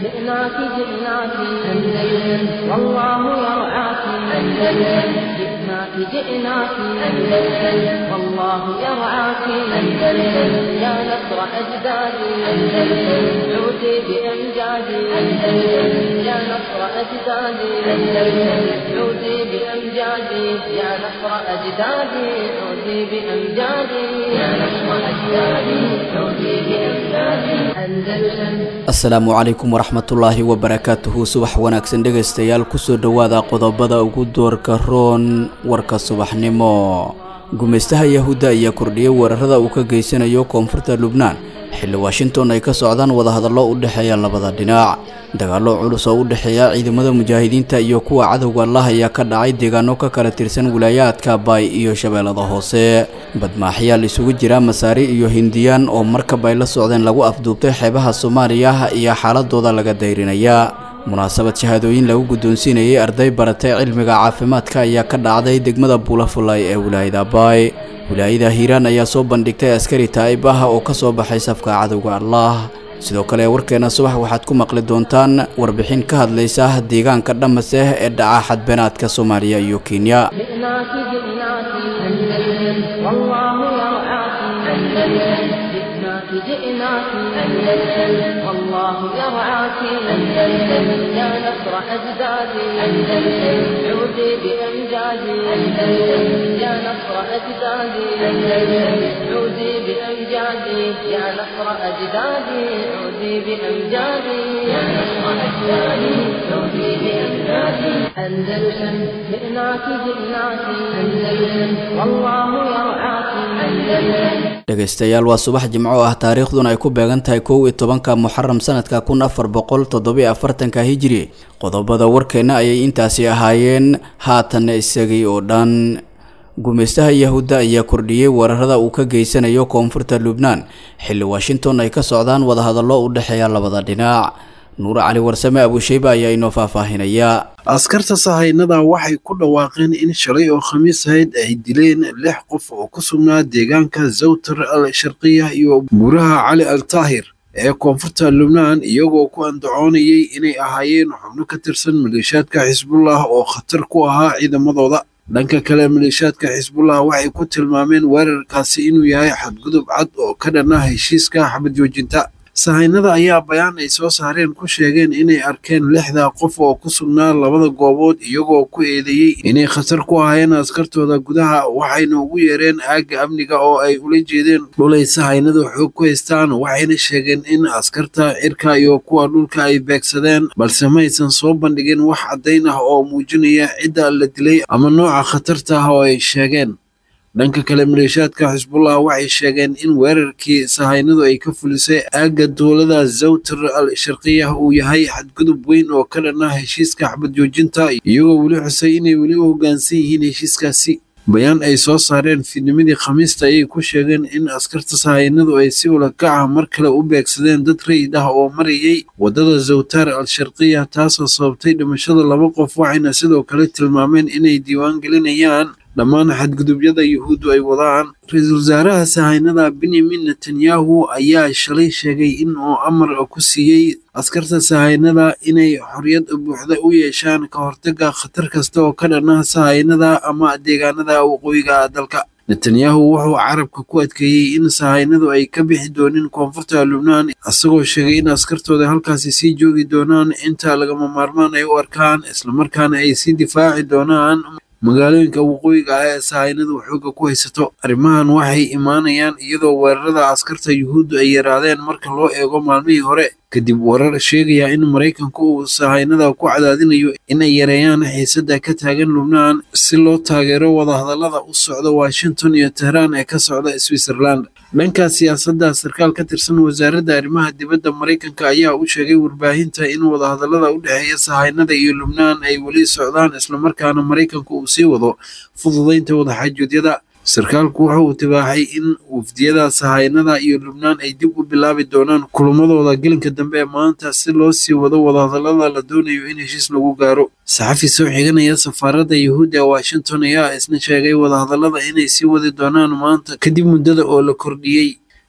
جئناك جئناك أندلس والله يرعاك أندلس جئناك جئناك أندلس والله يرعاك أندلس يا نصر أجدادي أندلس عودي بأمجادي أندلس يا نصر أجدادي أندلس عودي بأمجادي يا نصر أجدادي عودي بأمجادي يا نصر أجدادي عودي بأمجادي أندلس asalaamu calaykum waraxmatullaahi wabarakaatuhu subax wanaagsan dhegaystayaal kusoo dhowaada qodobada ugu doorka roon warka subaxnimo gumaystaha yahuudda ayaa kordhiyey weerarada uu ka geysanayo koonfurta lubnaan xilli washington ay ka socdaan wadahadallo u dhexeeya labada dhinac dagaallo culus oo u dhexeeya ciidamada mujaahidiinta iyo kuwa cadowga allah ayaa ka dhacay deegaano ka kala tirsan wilaayaadka baay iyo shabeellada hoose badmaaxyaal isugu jira masaari iyo hindiyaan oo markab ay la socdeen lagu afduubtay xeebaha soomaaliya iyo xaaladooda laga dayrinaya munaasabad shahaadooyin lagu guddoonsiinayay arday baratay cilmiga caafimaadka ayaa ka dhacday degmada buulafulay ee wilaayada baay wilaayada hiiraan ayaa soo bandhigtay askari taa'ib ah oo ka soo baxay safka cadowga allah sidoo kale warkeena subax waxaad ku maqli doontaan warbixin ka hadlaysa deegaanka dhamaseh ee dhaca xadbeenaadka soomaaliya iyo kenya جئناك جئناك أندلس والله يرعاك أندلس جئناك جئناك أندلس والله يرعاك أندلس يا نصر أجدادي أندلس عودي بأمجادي أندلس يا نصر أجدادي أندلس عودي بأمجادي يا نصر أجدادي عودي بأمجادي يا نصر أجدادي عودي بأمجادي أندلسا جئناك جئناك أندلسا والله يرعاك أندلسا dhegaystayaal waa subax jimco ah taariikhduna ay ku beegan tahay kow iyo tobanka muxaram sanadka kun afar boqol toddobiyo afartanka hijiri qodobada warkeenna ayay intaasi ahaayeen haatanna isagii oo dhan gumaystaha yahuudda ayaa kordhiyey weerarada uu ka geysanayo koonfurta lubnaan xilli washington ay ka socdaan wadahadallo u dhexeeya labada dhinac nuur cali warsame abuusheyba ayaa inoo faahfaahinaya askarta sahaynada waxay ku dhawaaqeen in shalay oo khamiis ahayd ay dileen lix qof oo ku sugnaa deegaanka zawtar al sharqiya iyo buuraha cali al taahir ee koonfurta lubnaan iyagoo ku andacoonayay inay ahaayeen xubno ka tirsan maleeshiyaadka xisbullah oo khatar ku ahaa ciidamadooda dhanka kale maleeshiyaadka xisbullah waxay ku tilmaameen weerarkaasi inuu yahay xadgudub cad oo ka dhan ah heshiiska xabad joojinta sahaynada ayaa bayaan ay soo saareen ku sheegeen inay arkeen lixda qof oo ku sugnaa labada goobood iyagoo ku eedeeyey inay khatar ku ahaayeen askartooda gudaha waxayna ugu yeereen aagga amniga oo ay ula jeedeen dhulay sahaynadu xoog ku haystaan waxayna sheegeen in askarta cirka iyo kuwa dhulka ay beegsadeen balse maysan soo bandhigin wax caddayn ah oo muujinaya cidda la dilay ama nooca khatarta ah oo ay sheegeen dhanka kale maleeshiyaadka xisbullah waxay sheegeen in weerarkii sahaynadu ay ka fulisay aagga dowlada zawtar al sharqiya uu yahay xadgudub weyn oo ka dhan ah heshiiska xabad joojinta iyagoo weli xusay inay weli u hoggaansan yihiin heshiiskaasi bayaan ay soo saareen fiidnimadii khamiista ayay ku sheegeen in askarta sahaynadu ay si ulakac ah mar kale u beegsadeen dad rayid ah oo marayay waddada zawtar al sharqiya taasoo sababtay dhimashada laba qof waxayna sidoo kale tilmaameen inay diiwaan gelinayaan dhammaan xadgudubyada yuhuuddu ay wadaan ra-iisul wasaaraha sahaynada benyamin netanyahu ayaa shalay sheegay in uu amar ku siiyey askarta sahaynada inay xorriyad buuxda u yeeshaan ka hortagga khatar kasta oo ka dhan ah sahaynada ama deegaanada waqooyiga dalka netanyahu wuxuu carabka ku adkeeyey in sahaynadu ay ka bixi doonin koonfurta lubnaan isagoo sheegay in askartooda halkaasi sii joogi doonaan inta lagama maarmaan ay u arkaan islamarkaana ay sii difaaci doonaan magaalooyinka waqooyiga ah ee sahaynadu xooga ku haysato arrimahan waxay imaanayaan iyadoo weerarada askarta yuhuuddu ay yaraadeen marka loo eego maalmihii hore kadib warar sheegaya in maraykanku uu sahaynada ku cadaadinayo inay yareeyaan xiisadda ka taagan lubnaan si loo taageero wadahadallada u socda washington iyo tehraan ee ka socda switzerland dhanka siyaasadda sarkaal ka tirsan wasaaradda arrimaha dibadda maraykanka ayaa u sheegay warbaahinta in wadahadallada u dhexeeya sahaynada iyo lubnaan ay weli socdaan islamarkaana maraykanku uu sii wado fududaynta wadaxaajoedyada sarkaalku waxa uu tibaaxay in wafdiyada sahaynada iyo lubnaan ay dib u bilaabi doonaan kulamadooda gelinka dambe ee maanta si loo sii wado wadahadallada la doonayo in heshiis lagu gaaro saxafi soo xiganaya safaaradda yuhuudda ee washington ayaa isna sheegay wadahadallada inay sii wadi doonaan maanta kadib muddada oo la kordhiyey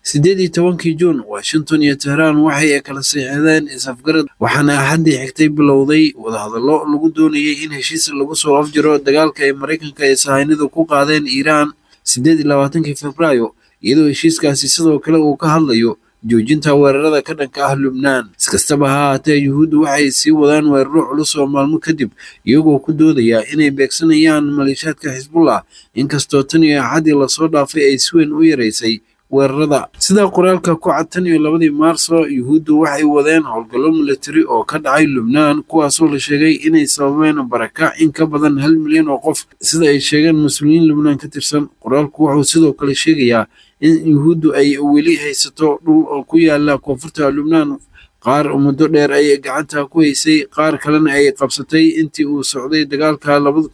siddeed iyo tobankii juun washington iyo tehraan waxay kala siixdeen is-afgarad waxaana axaddii xigtay bilowday wadahadallo lagu doonayay in heshiis lagu soo afjiro dagaalka ay maraykanka ee sahaynidu ku qaadeen iiraan siddeed iyo labaatankii febraayo iyadoo heshiiskaasi sidoo kale uu ka hadlayo joojinta weerarada ka dhanka ah lubnaan iskastaba ha haatee yuhuuddu waxay sii wadaan weeraro culus oo maalmo kadib iyagoo ku doodaya inay beegsanayaan maleeshaadka xisbullah inkastoo tan iyo axaddii lasoo dhaafay ay si weyn u yaraysay weerarada sidaa qoraalka ku cad tan iyo labadii maarso yuhuuddu waxay wadeen howlgallo milatari oo ka dhacay lubnaan kuwaasoo la sheegay inay sababeen barakac in ka badan hal milyan oo qof sida ay sheegeen mas-uuliyiin lubnaan ka tirsan qoraalku wuxuu sidoo kale sheegayaa in yuhuuddu ay weli haysato dhul oo ku yaala koonfurta lubnaan qaar muddo dheer ay gacanta ku haysay qaar kalena ay qabsatay intii uu socday dagaalka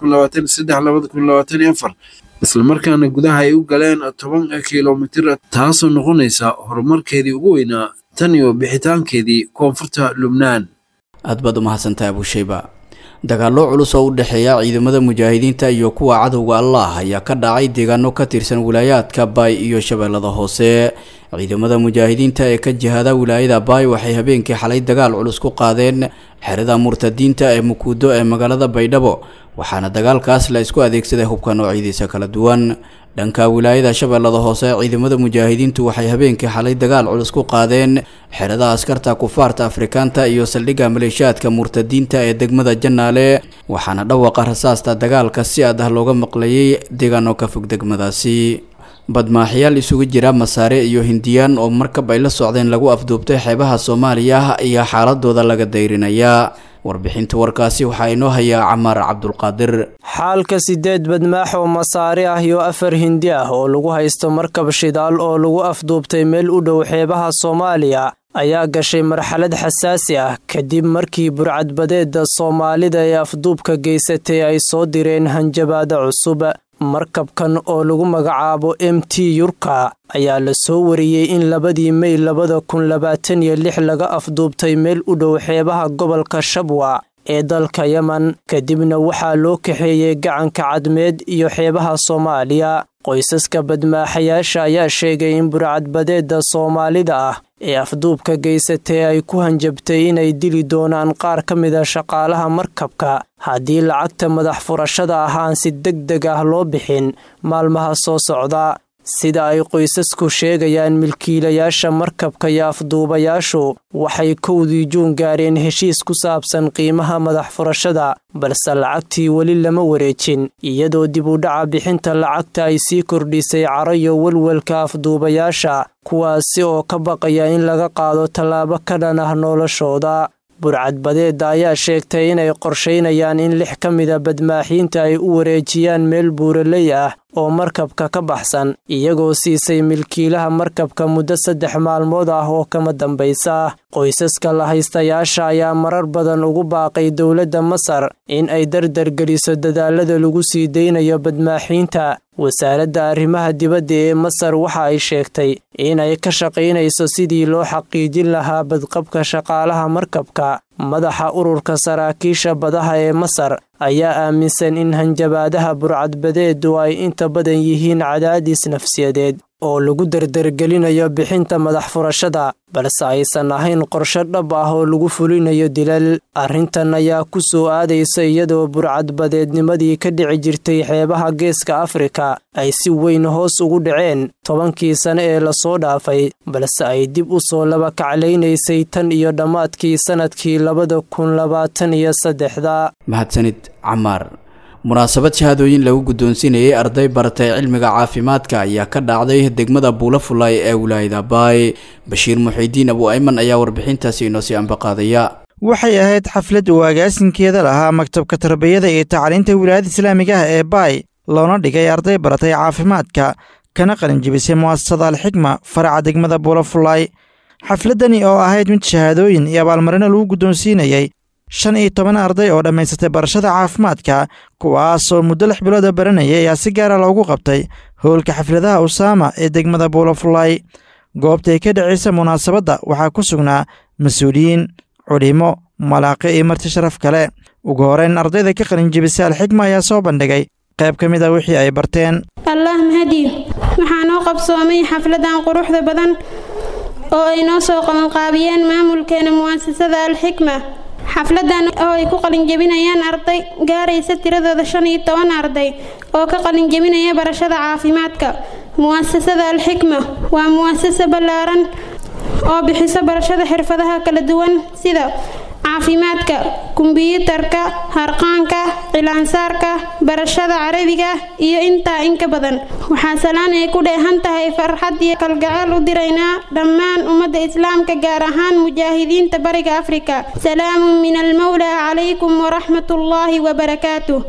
islamarkaana gudaha ay u galeen toban kilomitir taasoo noqonaysa horumarkeedii ugu weynaa tan iyo bixitaankeedii koonfurta lubnaan aad baad u mahadsantahay abushayba dagaallo culus oo u dhexeeya ciidamada mujaahidiinta iyo kuwa cadowga allah ayaa ka dhacay deegaano ka tirsan wilaayaadka baay iyo shabeellada hoose ciidamada mujaahidiinta ee ka jihada wilaayada baay waxay habeenkii xalay dagaal culus ku qaadeen xerada murtadiinta ee mukuudo ee magaalada baydhabo waxaana dagaalkaas la isku adeegsaday hubka noocyadiisa kala duwan dhanka wilaayada shabeellada hoose ciidamada mujaahidiintu waxay habeenkii xalay dagaal culus ku qaadeen xerada askarta kufaarta afrikaanta iyo saldhigga maleeshiyaadka murtadiinta ee degmada janaale waxaana dhawaqa rasaasta dagaalka si aad ah looga maqlayay deegaano ka fog degmadaasi badmaaxyaal isugu jira masaare iyo hindiyaan oo markab ay la socdeen lagu afduubtay xeebaha soomaaliya ayaa xaaladooda laga dayrinayaa warbixinta warkaasi waxaa inoo hayaa camaar cabdulqaadir xaalka sideed badmaax oo masaare ah iyo afar hindi ah oo lagu haysto markab shidaal oo lagu afduubtay meel u dhow xeebaha soomaaliya ayaa gashay marxalad xasaasi ah kadib markii burcadbadeeda soomaalida ee afduubka geysatay ay soo direen hanjabaada cusub markabkan oo lagu magacaabo m t yurka ayaa la soo wariyey in labadii mey labada kun labaatan iyo lix laga afduubtay meel u dhow xeebaha gobolka shabwa ee dalka yemen kadibna waxaa loo kaxeeyey gacanka cadmeed iyo xeebaha soomaaliya qoysaska badmaaxayaasha ayaa sheegay in burcadbadeeda soomaalida ah ee afduubka geysatay ay ku hanjabtay inay dili doonaan qaar ka mida shaqaalaha markabka haddii lacagta madax furashada ah aan si deg deg ah loo bixin maalmaha soo socda sida ay qoysasku sheegayaan milkiilayaasha markabka iyo afduubayaashu waxay kowdii juun gaareen heshiis ku saabsan qiimaha madax furashada balse lacagtii weli lama wareejin iyadoo dib u dhaca bixinta lacagta ay sii kordhisay caro iyo welwelka afduubayaasha kuwaasi oo ka baqaya in laga qaado tallaabo ka dhan ah noloshooda burcadbadeeda ayaa sheegtay inay qorshaynayaan in lix ka mida badmaaxiinta ay u wareejiyaan meel buuraley ah oo markabka ka baxsan iyagoo siisay milkiilaha markabka muddo saddex maalmood ah oo kama dambaysa qoysaska lahaystayaasha ayaa marar badan ugu baaqay dowladda masar in ay dardargeliso dadaalada lagu sii deynayo badmaaxiinta wasaaradda arrimaha dibadda ee masar waxa ay sheegtay inay ka shaqaynayso sidii loo xaqiijin lahaa badqabka shaqaalaha markabka madaxa ururka saraakiisha badaha ee masar ayaa aaminsan in hanjabaadaha burcadbadeedu ay inta badan yihiin cadaadis nafsiyadeed oo lagu dardargelinayo bixinta madax furashada balse aysan ahayn qorsho dhab ah oo lagu fulinayo dilal arrintan ayaa ku soo aadaysa iyadoo burcadbadeednimadii ka dhici jirtay xeebaha geeska afrika ay si weyn hoos ugu dhaceen tobankii sane ee lasoo dhaafay balse ay dib u soo laba kaclaynaysay tan iyo dhammaadkii sannadkii labada kun labaatan iyo saddexda mahadsanid camaar munaasabad shahaadooyin lagu guddoonsiinayay arday baratay cilmiga caafimaadka ayaa ka dhacday degmada buulafulay ee wilaayada baay bashiir muxiidiin abu ayman ayaa warbixintaasi inoo sii ambaqaadaya waxay ahayd xaflad uu agaasinkeeda lahaa maktabka tarbiyada iyo tacliinta wilaayada islaamiga ah ee baay loona dhigay arday baratay caafimaadka kana qalinjibisay mu'asasada alxikma faraca degmada buulafulay xafladdani oo ahayd mid shahaadooyin iyo abaalmarino lagu guddoonsiinayey shan iyo toban arday oo dhammaysatay barashada caafimaadka kuwaasoo muddo lix bilooda baranayay ayaa si gaara loogu qabtay howlka xafladaha usaama ee degmada buulafulay goobtay ka dhacaysa munaasabadda waxaa ku sugnaa mas-uuliyiin culimo malaaqi iyo marti sharaf kale ugu horeyn ardayda ka qalinjibisay alxikma ayaa soo bandhigay qayb ka mid a wixii ay barteen allah mahadiyo waxaa noo qabsoomay xafladan quruxda badan oo ay noo soo qabanqaabiyeen maamulkeena mu'asasada alxikma xafladan oo ay ku qalinjebinayaan arday gaaraysa tiradooda shan iyo toban arday oo ka qalinjebinaya barashada caafimaadka mu'asasada alxikma waa mu'asasa ballaaran oo bixiso barashada xirfadaha kala duwan sida caafimaadka kumbiyuutarka harqaanka cilaansaarka barashada carabiga iyo intaa in ka badan waxaa salaan ay ku dheehan tahay farxad iyo kalgacayl u diraynaa dhammaan ummadda islaamka gaar ahaan mujaahidiinta bariga afrika salaamun min almawlaa calaykum waraxmat ullaahi wabarakaatuh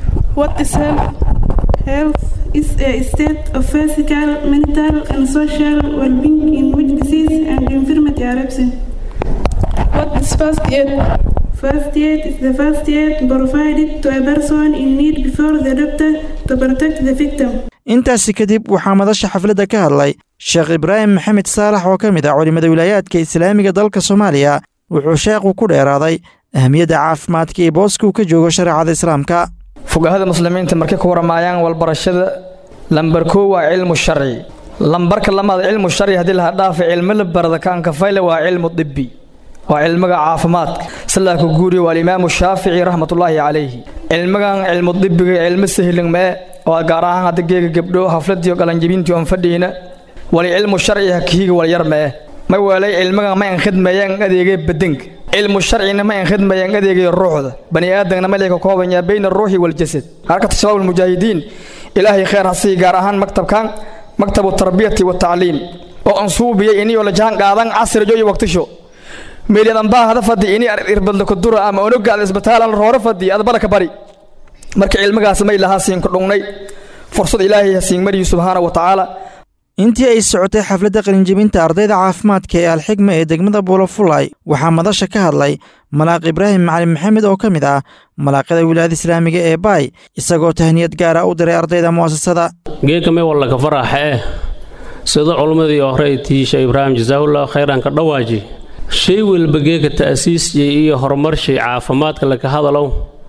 Health is a state of physical, mental, and social well-being in which disease and infirmity are absent. What is first aid? First aid is the first aid provided to a person in need before the doctor to protect the victim. intaasi kadib waxaa madasha xafladda ka hadlay sheekh ibraahim maxamed saalax oo ka mid ah culimmada wilaayaadka islaamiga dalka soomaaliya wuxuu sheekhu ku dheeraaday ahmiyadda caafimaadka iyo booska uu ka joogo shareecada islaamka fogahada muslimiinta markay ku waramaayaan walbarashada lambar koo waa cilmu sharci lambarka lamaad cilmu sharci haddii laha dhaafa cilmo la barada kaanka fayle waa cilmu dibbi waa cilmiga caafimaadka sidaa ku guuriya waa alimaamu shaafici raxmatullaahi calayhi cilmigan cilmu dibbiga cilmo sahlan mee oo gaar ahaan hadda geega gabdho hafladiyo qalanjibintii oon fadhiina wali cilmu sharci hakihiga wal yar mee ma weelay cilmigan ma enkhidmeeyaan adeegay badanka cilmu sharcina ma enkhidmeeyaan adeegay ruuxda bani aadamna ma leeka koobanyaa bayna aruuxi waljasad harkata shabaab almujaahidiin ilaahay khayr ha sii gaar ahaan maktabkan maktabu tarbiyati watacliim oo ansuubiyay iniyoo la jaan qaadan casrijo iyo waqtisho meeliyadan baa hada fadhi ini irbadla kudura ama onogaada isbitaalan rooro fadhi adbala ka bari marka cilmigaas may lahaa siin ku dhungnay fursad ilaahay ha siin mariyi subxaana wa tacaala intii ay socotay xafladda qalinjebinta ardayda caafimaadka ee alxigma ee degmada buulafulay waxaa madasha ka hadlay malaaq ibraahim macalin maxamed oo ka mid ah malaaqyada wilaayada islaamiga ee baay isagoo tahniyad gaara u diray ardayda mu'asasada geeka may wallaka faraxa eh sida culummadii hore tiisha ibraahim jasaahullah khayran ka dhawaaji shay walba geeka ta'siisjay iyo horumarshay caafimaadka laka hadalow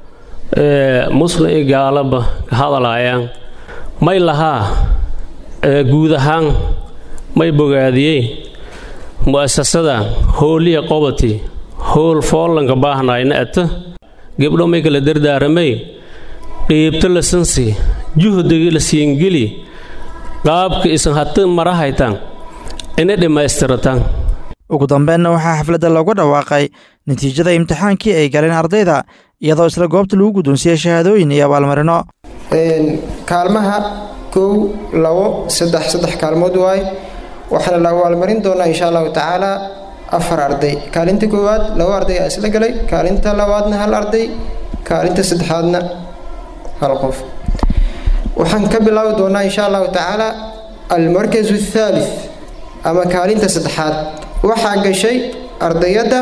ee muslim iyo gaalaba ka hadalaayaan may lahaa guud ahaan may bogaadiyey mu'asasada hooliya qobati howl foollanka baahnayna ata gebdho may kala dardaaramay qiibto la sansi juhdigi la siingeli qaabka isan hata marahaytan ina dhammaystiratan ugu dambeenna waxaa xafladda looga dhawaaqay natiijada imtixaankii ay galeen ardayda iyadoo isla goobta lagu guddoonsiiyey shahaadooyin iyo abaalmarino kaalmaha kow labo saddex saddex kaalmood waay waxaana la abaalmarin doonaa insha allahu tacaala afar arday kaalinta koowaad labo arday aa isla galay kaalinta labaadna hal arday kaalinta saddexaadna hal qof waxaan ka bilaabi doonaa insha allahu tacaala almarkazu athaalith ama kaalinta saddexaad waxaa gashay ardayadda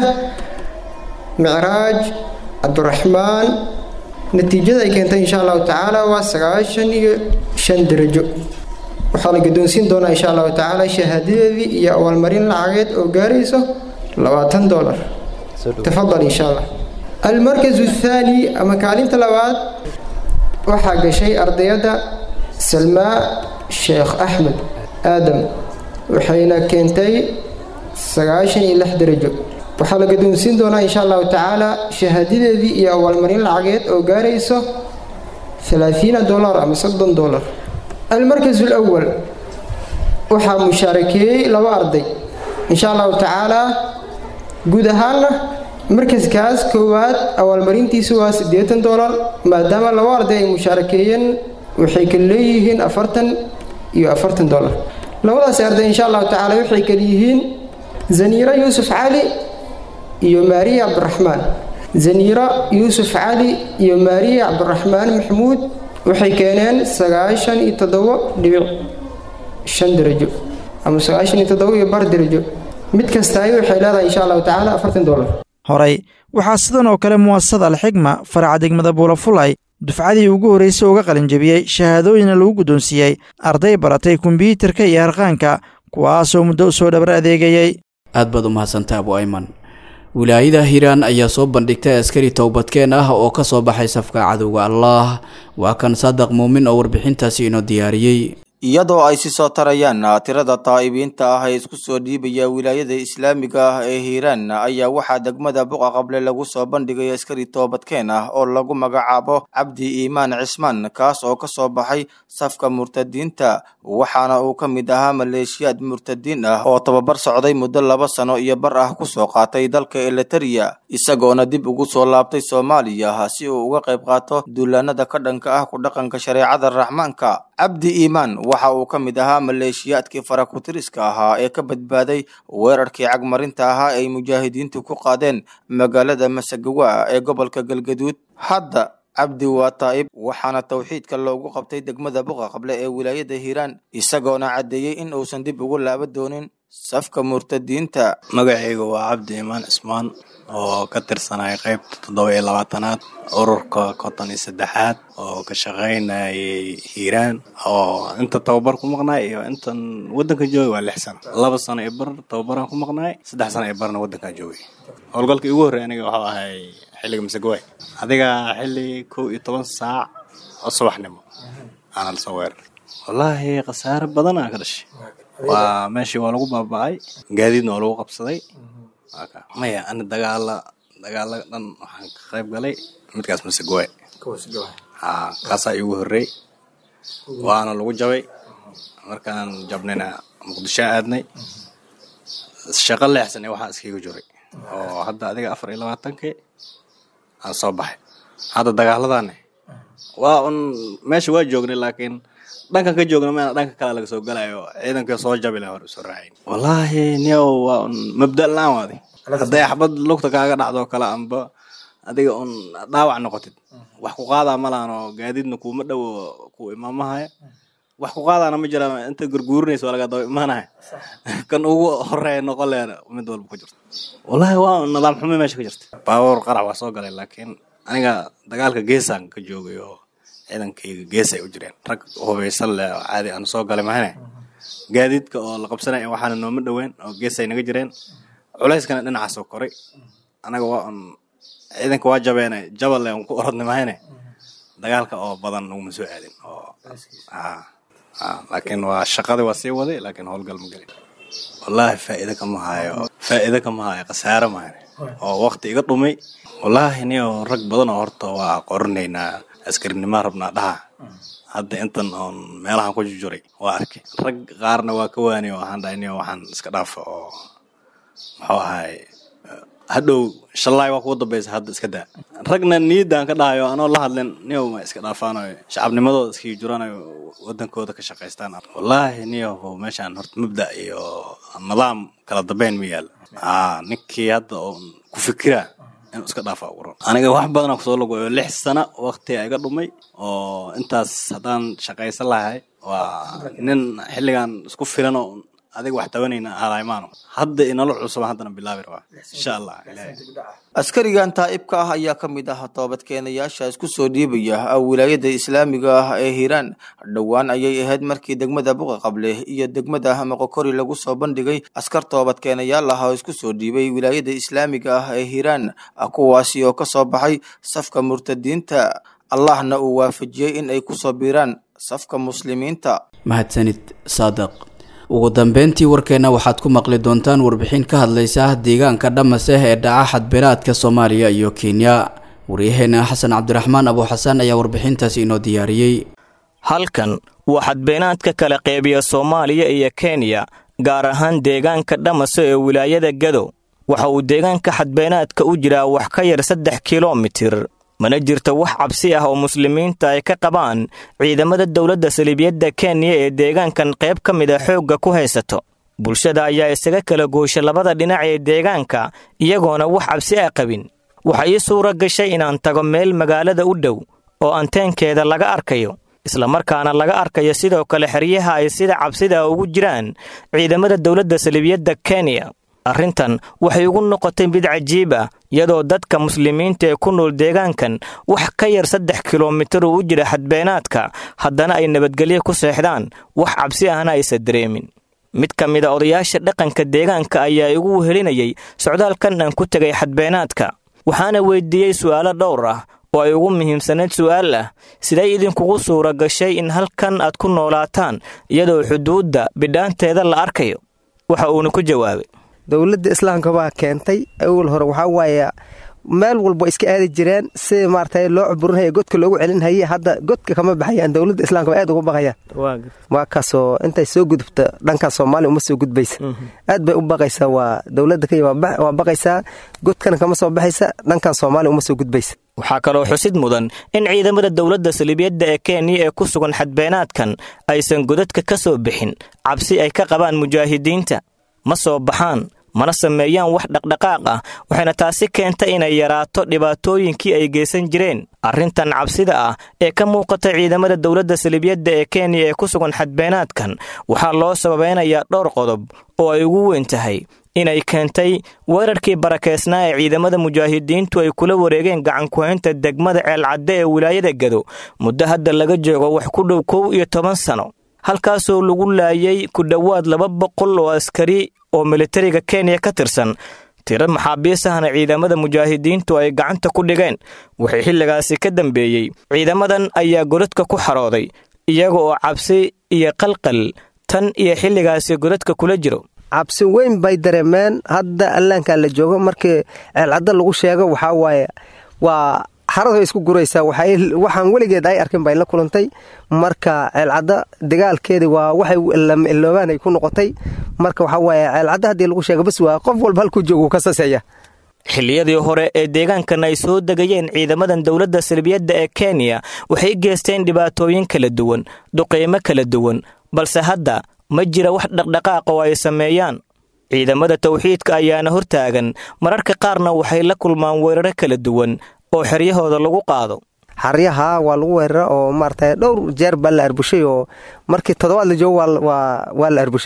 micraaj cabdiraxmaan natiijada ay keentay insha allahu tacaala waa sagaashan iyo shan darajo waxaa la guddoonsiin doonaa insha allahu tacaala shahaadadeedii iyo abaalmarin lacageed oo gaarayso labaatan dolar tafadal insha allah almarkazu athaani ama kaalinta labaad waxaa gashay ardayadda salmaa sheekh axmed aadam waxayna keentay sagaashan iyo lix darajo waxaa la guddoonsiin doonaa insha allahu tacaala shahaadadeedii iyo abaalmarin lacageed oo gaarayso ثلاثين دولار أما صدن دولار المركز الأول waxaa mushaarakeeyey laba arday insha allahu tacaalaa guud ahaanna markaskaas koowaad abaalmarintiisu waa siddeetan dolar maadaama laba arday ay mushaarakeeyeen waxay kala leeyihiin afartan iyo afartan dolar labadaas arday insha allahu tacaala waxay kala yihiin zaniiro yuusuf cali iyo maariya cabdiraxmaan zaniiro yuusuf cali iyo maariya cabdiraxmaan maxamuud waxay keeneen sagaashan iyo toddobo dhibic shan darajo ama sagaashan iyo toddoba iyo bar darajo mid kastaay waxay leedahay insha allahu tacaala afartan dolar horey waxaa sidan oo kale mu'asasada alxigma faraca degmada buulafulay dufcadii ugu horraysay uga qalinjabiyey shahaadooyina lagu guddoonsiiyey arday baratay kombyuutarka iyo harqaanka kuwaasoo muddo u soo dhabar adeegayey aad baad u mahadsantaa abu ayman wilaayada hiiraan ayaa soo bandhigtay askari towbadkeen ah oo ka soo baxay safka cadowga allaah waa kan saadaq muumin oo warbixintaasi inoo diyaariyey iyadoo ay si soo tarayaan tirada taa'ibiinta ah ee isku soo dhiibaya wilaayada islaamiga ah ee hiiraan ayaa waxaa degmada buqa qable lagu soo bandhigay askari toobadkeen ah oo lagu magacaabo cabdi iimaan cismaan kaas oo ka soo baxay safka murtadiinta waxaana uu ka mid ahaa maleeshiyaad murtadiin ah oo tababar socday muddo laba sano iyo bar ah kusoo qaatay dalka eliteria isagoona dib ugu soo laabtay soomaaliya si uu uga qayb qaato duulaanada ka dhanka ah ku dhaqanka shareecada raxmaanka cabdi iimaan waxa uu ka mid ahaa maleeshiyaadkii farakutiriska ahaa ee ka badbaaday weerarkii cagmarinta ahaa ay mujaahidiintu ku qaadeen magaalada masagawa ee gobolka galgaduud hadda cabdi waa taa'ib waxaana towxiidka loogu qabtay degmada buqa qable ee wilaayada hiiraan isagoona caddeeyey in uusan dib ugu laaba doonin safka murtadiinta magacaygu waa cabdi iimaan cismaan oo ka tirsanaya qaybta toddoba iyo labaatanaad ururka konton iyo saddexaad oo ka shaqaynayay hiiraan oo inta tababar ku maqnaay iyo intan waddanka joogay waa lix sano laba sano iyo bar tababaraan ku maqnaay saddex sano iyo barna waddankaan joogay howlgalkii ugu horreey aniga waxuu ahay xilliga masagawaay adiga xilli kow iyo toban saac oo subaxnimo aana lasoo weeraray wallaahi khasaare badan aa ka dhashay waa meeshii waa lagu baaba'ay gaadiidna waa lagu qabsaday maya ani dagaala dagaala dhan waxaan ka qayb galay midkaas masagwaay ha kaasaa iigu horreey waana lagu jabay markaan jabnayna muqdisho aadnay shaqo leexsan waxaa iskiga jiray oo hadda adiga afar iyo labaatankii aan soo baxay hadda dagaaladane waa un meesha waa joognay laakiin dhankan ka joogna meena dhanka kale laga soo galayo ciidanka soo jabi laha hor usoo raacayn wallaahi niyow waa un mabda la-aan waadi hadday xabad lugta kaaga dhacdoo kale amba adiga un dhaawac noqotid wax ku qaadaa malahan oo gaadiidna kuuma dhowo ku imaamahaya wax ku qaadaana ma jira inta gurguurinaysa waa laga daba imaanaya kan ugu horeeya noqon leena mid walba ku jirto wallaahi waa nidaam xumo meesha ka jirta baabuur qarax waa soo galay laakiin aniga dagaalka geesaan ka joogay oo ciidankayga gees ay u jireen rag hubaysan leh oo caadi aan soo galay mahane gaadiidka oo la qabsanaya waxaana nooma dhoween oo gees ay naga jireen culayskana dhinacaasoo koray anaga waa un ciidanka waa jabeene jabale un ku orodnay mahane dagaalka oo badan naguma soo aadin oo laakiin waa shaqadii waa sii waday laakiin howlgal ma gelin wallaahi faa'iido kama hayo faa'iido kama hayo khasaare mahane oo wakti iga dhumay wallaahi niyo rag badan oo horta waa qorinaynaa askarinima rabnaa dhaha hadda intan oon meelahan ku jujuray waa arkay rag qaarna waa ka waani oo waxaan dhahay niyo waxaan iska dhaafa oo muxuu ahay hadhow shallaay waa kugu dambaysa hadda iska daa ragna niidaan ka dhahayo anoo la hadlin niyow ma iska dhaafaanayo shacabnimadooda iskii juranayo wadankooda ka shaqaystaan wallaahi niyow meeshaan horta mabda iyo nidaam kala dambeyn ma yaala aa ninkii hadda oo ku fikira inuu iska dhaafa ugu ron aniga wax badanaa kusoo lagoyo lix sano waqti iga dhumay oo intaas haddaan shaqaysan lahay waa nin xilligan isku filan oo adiga wax tabanayna halaymaano hadda inala cusubaan haddana bilaabi rabaa insha allah ilaahay askarigan taa'ibka ah ayaa ka mid ah toobadkeenayaasha isku soo dhiibaya wilaayada islaamiga ah ee hiiraan dhowaan ayay ahayd markii degmada buqa qable iyo degmada moqokori lagu soo bandhigay askar toobadkeenayaal ah oo isku soo dhiibay wilaayada islaamiga ah ee hiiraan kuwaasi oo ka soo baxay safka murtadiinta allahna uu waafajiyey in ay kusoo biiraan safka muslimiinta mahadsanid saadiq ugu dambeyntii warkeenna waxaad ku maqli doontaan warbixin ka hadlaysa deegaanka dhamaseh ee dhaca xadbeelaadka soomaaliya iyo kenya waryaheena xasan cabdiraxmaan abuuxasan ayaa warbixintaasi inoo diyaariyey halkan waa xadbeenaadka kala qeybiya soomaaliya iyo kenya gaar ahaan deegaanka dhamaso ee wilaayada gado waxa uu deegaanka xadbeenaadka u jiraa wax ka yar saddex kilomitir mana jirto wax cabsi ah oo muslimiinta ay ka qabaan ciidamada dowladda saliibiyadda kenya ee deegaankan qayb ka mid a xoogga ku haysato bulshada ayaa isaga kala goosha labada dhinac ee deegaanka iyagoona wax cabsi ah qabin waxa ii suura gashay inaan tago meel magaalada u dhow oo anteenkeeda laga arkayo islamarkaana laga arkayo sidoo kale xeryaha ay sida cabsida ugu jiraan ciidamada dowladda saliibiyadda kenya arrintan waxay ugu noqotay mid cajiib ah iyadoo dadka muslimiinta ee ku nool deegaankan wax ka yar saddex kilomitir uu u jira xadbeenaadka haddana ay nabadgelyo ku seexdaan wax cabsi ahna aysa dareemin mid ka mid a odayaasha dhaqanka deegaanka ayaa igu helinayay socdaalkan aan ku tegay xadbeenaadka waxaana weydiiyey su'aalo dhowr ah oo ay ugu muhiimsaneyd su'aal ah siday idinkugu suura gashay in halkan aad ku noolaataan iyadoo xuduudda bidhaanteeda la arkayo waxa uuna ku jawaabay dowladda islaamka baa keentay awal hore waxaa waaye meel walba iska aadi jireen si maarata loo cuburinhaya godka loogu celinhaye hadda godka kama baxayaan dowladda islaamka ba aad uga baqayaan waa kaasoo intay soo gudubta dhankan soomaaliya uma soo gudbaysa aad bay u baqaysaa waa dowladda kenya waa baqaysaa godkana kama soo baxaysa dhankan soomaaliya uma soo gudbaysa waxaa kaloo xusid mudan in ciidamada dowladda saliibiyadda ee kenya ee ku sugan xadbeenaadkan aysan godadka ka soo bixin cabsi ay ka qabaan mujaahidiinta ma soo baxaan mana sameeyaan wax dhaqdhaqaaq ah waxayna taasi keentay inay yaraato dhibaatooyinkii ay geysan jireen arrintan cabsida ah ee ka muuqata ciidamada dowladda saliibiyadda ee kenya ee ku sugan xadbeenaadkan waxaa loo sababeynayaa dhowr qodob oo ay ugu weyn tahay inay keentay weerarkii barakeysnaa ee ciidamada mujaahidiintu ay kula wareegeen gacankuhaynta degmada ceelcadde ee wilaayada gado muddo hadda laga joogo wax ku dhow kow iyo toban sano halkaasoo lagu laayay ku dhowaad laba boqol oo askari oo militariga kenya ka tirsan tiro maxaabiis ahna ciidamada mujaahidiintu ay gacanta ku dhigeen wixii xilligaasi ka dambeeyey ciidamadan ayaa godadka ku xarooday iyaga oo cabsi iyo qalqal tan iyo xilligaasi godadka kula jiro cabsi weyn bay dareemeen hadda allaankaa la joogo markii ceelcadda lagu sheego waxaa waaye waa xaradu isku guraysaa waxaan weligeed ay arkin bay la kulantay marka ceelcadda dagaalkeedi waa waxay iloobaan ay ku noqotay marka waxaa waaye ceelcadda haddii lagu sheego bas waa qof walba halkuu joogu ka saseeya xilliyadii hore ee deegaankan ay soo degayeen ciidamadan dowladda salbiyadda ee kenya waxay geysteen dhibaatooyin kala duwan duqeymo kala duwan balse hadda ma jira wax dhaqdhaqaaq oo ay sameeyaan ciidamada tawxiidka ayaana hortaagan mararka qaarna waxay la kulmaan weeraro kala duwan oo xeryahooda lagu qaado xaryaha waa lagu weerara oo maarata dhowr jeer baa la arbushay oo markii toddobaad la joogo waa la arbusha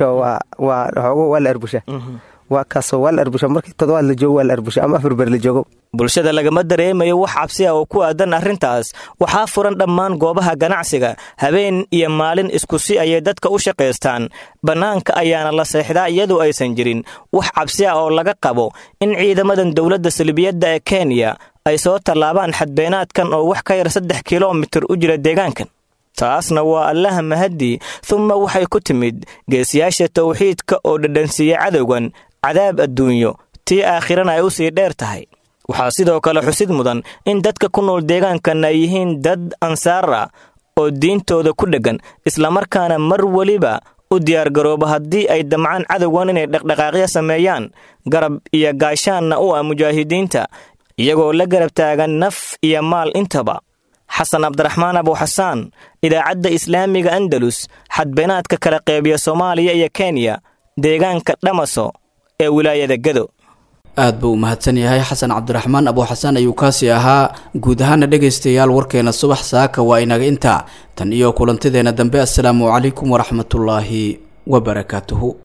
xoogo waa la arbusha waa kaasoo waa la arbusha markii toddobaad la joogo waa la arbusha ama afar ber la joogo bulshada lagama dareemayo wax cabsi ah oo ku aadan arrintaas waxaa furan dhammaan goobaha ganacsiga habeen iyo maalin isku si ayay dadka u shaqaystaan bannaanka ayaana la seexdaa iyadoo aysan jirin wax cabsi ah oo laga qabo in ciidamadan dowladda salbiyadda ee kenya ay soo tallaabaan xadbeenaadkan oo wax ka yar saddex kilomitir u jira deegaankan taasna waa allaha mahadii humma waxay ku timid geesiyaasha tawxiidka oo dhadhansiiya cadowgan cadaab adduunyo tii aakhirana ay u sii dheer tahay waxaa sidoo kale xusid mudan in dadka ku nool deegaankan ay yihiin dad ansaar ah oo diintooda ku dheggan islamarkaana mar weliba u diyaargarooba haddii ay damcaan cadowgan inay dhaqdhaqaaqyo sameeyaan garab iyo gaashaanna u ah mujaahidiinta iyagoo la garab taagan naf iyo maal intaba xasan cabdiraxmaan abuuxasaan idaacadda islaamiga andalus xadbeenaadka kala qeybiya soomaaliya iyo kenya deegaanka dhamaso ee wilaayada gado aad buu u mahadsan yahay xasan cabdiraxmaan abuuxasaan ayuu kaasi ahaa guud ahaana dhegaystayaal warkeena subax saaka waa inaga intaa tan iyo kulantideenna dambe assalaamu calaykum waraxmatullaahi wabarakaatuhu